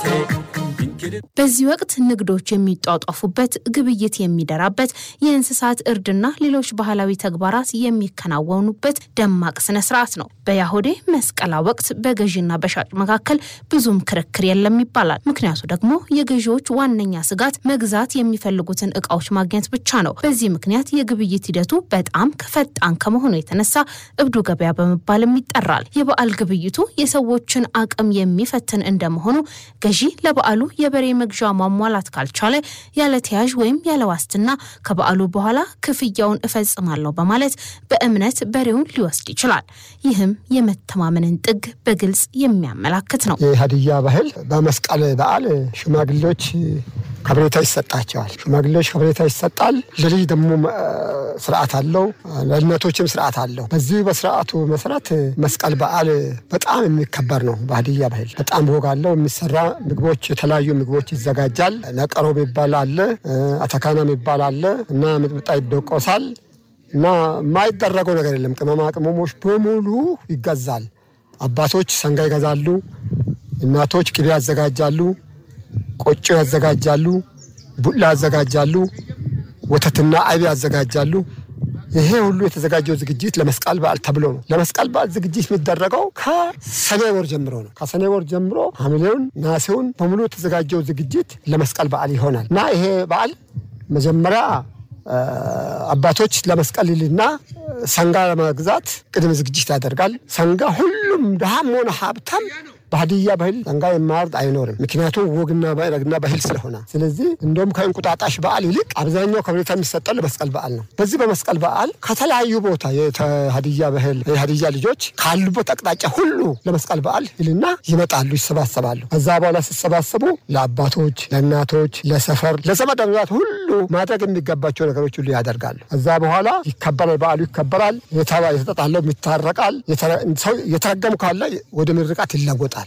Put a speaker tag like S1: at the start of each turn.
S1: በዚህ ወቅት ንግዶች የሚጧጧፉበት፣ ግብይት የሚደራበት፣ የእንስሳት እርድና ሌሎች ባህላዊ ተግባራት የሚከናወኑበት ደማቅ ስነ ስርዓት ነው። በያሆዴ መስቀላ ወቅት በገዢና በሻጭ መካከል ብዙም ክርክር የለም ይባላል። ምክንያቱ ደግሞ የገዢዎች ዋነኛ ስጋት መግዛት የሚፈልጉትን እቃዎች ማግኘት ብቻ ነው። በዚህ ምክንያት የግብይት ሂደቱ በጣም ፈጣን ከመሆኑ የተነሳ እብዱ ገበያ በመባልም ይጠራል። የበዓል ግብይቱ የሰዎችን አቅም የሚፈትን እንደመሆኑ ገዢ ለበዓሉ የበሬ መግዣ ማሟላት ካልቻለ ያለ ተያዥ ወይም ያለ ዋስትና ከበዓሉ በኋላ ክፍያውን እፈጽማለሁ በማለት በእምነት በሬውን ሊወስድ ይችላል። ይህም የመተማመንን ጥግ በግልጽ የሚያመላክት ነው።
S2: የሀዲያ ባህል በመስቀል በዓል ሽማግሌዎች ከብሬታ ይሰጣቸዋል። ሽማግሌዎች ከብሬታ ይሰጣል። ለልጅ ደግሞ ስርዓት አለው፣ ለእናቶችም ስርዓት አለው። በዚህ በስርዓቱ መሰረት መስቀል በዓል በጣም የሚከበር ነው። በሀዲያ ባህል በጣም ወግ አለው። የሚሰራ ምግቦች፣ የተለያዩ ምግቦች ይዘጋጃል። ነቀሮ የሚባል አለ፣ አተካና የሚባል አለ እና ሚጥሚጣ ይደቆሳል እና የማይደረገው ነገር የለም። ቅመማ ቅመሞች በሙሉ ይገዛል። አባቶች ሰንጋ ይገዛሉ፣ እናቶች ቅቤ ያዘጋጃሉ ቆጮ ያዘጋጃሉ፣ ቡላ ያዘጋጃሉ፣ ወተትና አይብ ያዘጋጃሉ። ይሄ ሁሉ የተዘጋጀው ዝግጅት ለመስቀል በዓል ተብሎ ነው። ለመስቀል በዓል ዝግጅት የሚደረገው ከሰኔ ወር ጀምሮ ነው። ከሰኔ ወር ጀምሮ ሐምሌውን፣ ነሐሴውን በሙሉ የተዘጋጀው ዝግጅት ለመስቀል በዓል ይሆናል እና ይሄ በዓል መጀመሪያ አባቶች ለመስቀል ይልና ሰንጋ ለመግዛት ቅድመ ዝግጅት ያደርጋል። ሰንጋ ሁሉም ድሃም ሆነ ሀብታም በሀዲያ ባህል ሰንጋ የማያርድ አይኖርም። ምክንያቱም ወግና ረግና ባህል ስለሆነ። ስለዚህ እንደውም ከእንቁጣጣሽ በዓል ይልቅ አብዛኛው ከብሬታ የሚሰጠው ለመስቀል በዓል ነው። በዚህ በመስቀል በዓል ከተለያዩ ቦታ የሀዲያ ባህል የሀዲያ ልጆች ካሉበት አቅጣጫ ሁሉ ለመስቀል በዓል ይልና ይመጣሉ፣ ይሰባሰባሉ። ከዛ በኋላ ሲሰባሰቡ ለአባቶች፣ ለእናቶች፣ ለሰፈር፣ ለዘመድ አዝማድ ሁሉ ማድረግ የሚገባቸው ነገሮች ሁሉ ያደርጋሉ። ከዛ በኋላ ይከበራል፣ በዓሉ ይከበራል። የተጣለው ይታረቃል። የተረገሙ ካለ ወደ ምርቃት ይለወጣል።